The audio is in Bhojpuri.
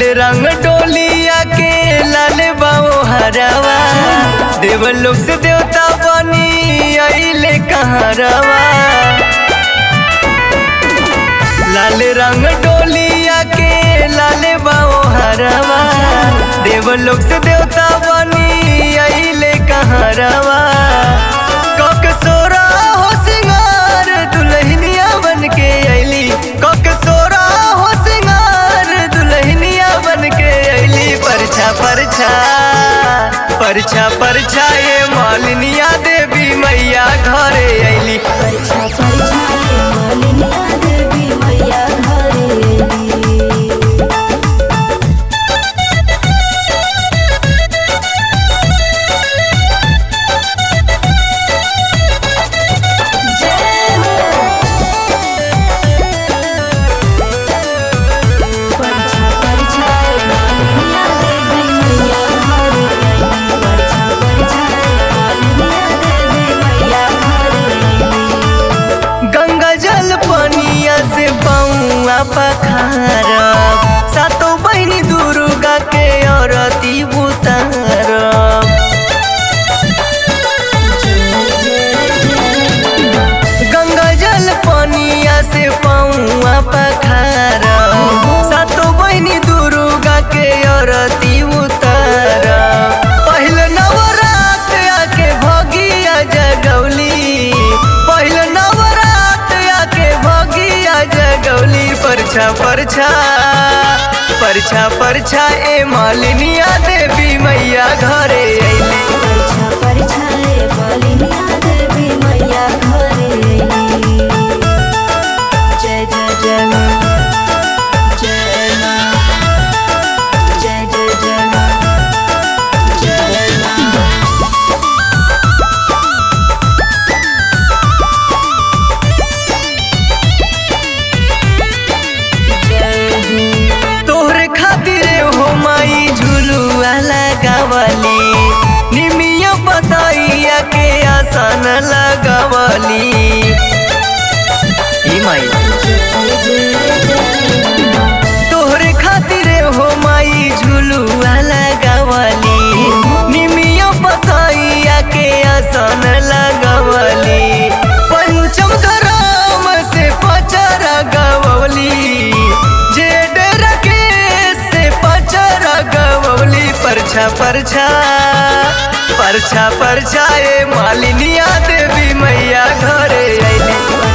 लाल रंग डोलिया के लाल बाओ हरवा देव लोग से देवता बनी अइले कहरवा लाल रंग डोलिया के लाल बाओ हरवा देव लोग से देवता बनी अइले कहरवा कक सोरा हो सिंगार दुल्हनिया बन के अइली कक सोरा हो सिंगार दुल्हनिया बन के अइली परछा परछा परछा परछा ये मालिनिया देवी मैया घरे अइली परछा परछा ये मालिनिया देवी मैया घरे अइली जय हो परछा परछा ये मालिनिया देवी मैया घरे अइली परछा परछा ये मालिनिया देवी मैया घरे अइली गंगा जल पनिया से पौआ पखारब सातो बहिनी दुर्गा के औरती बुतारब गंगा जल पनिया से पौआ पखारब सातो बहिनी दुर्गा के औरती उतारब पहिल नवरात आके भगिया जगौली पहिल नवरात आके भगिया जगौली परछा परछा परछा परछा ए मालिनिया देवी मैया घरे अइली परछा परछा ये मालिनिया देवी मैया घरे अइली जय जय जय माँ जय माँ जय जय जय माँ जय माँ जय हो तोहरे खातिर हो माई झुलुआ लगावली निमिया बताइया के आसन लगावली ई माई तोहरे खातिर हो माई झुलुआ लगावली निमिया बताइया के आसन लगावली पंचम धराम से पचरा गवली जे डेरा के से पचरा गवली परछा परछा परछा परछा ए मालिनिया देवी मैया घरे अइली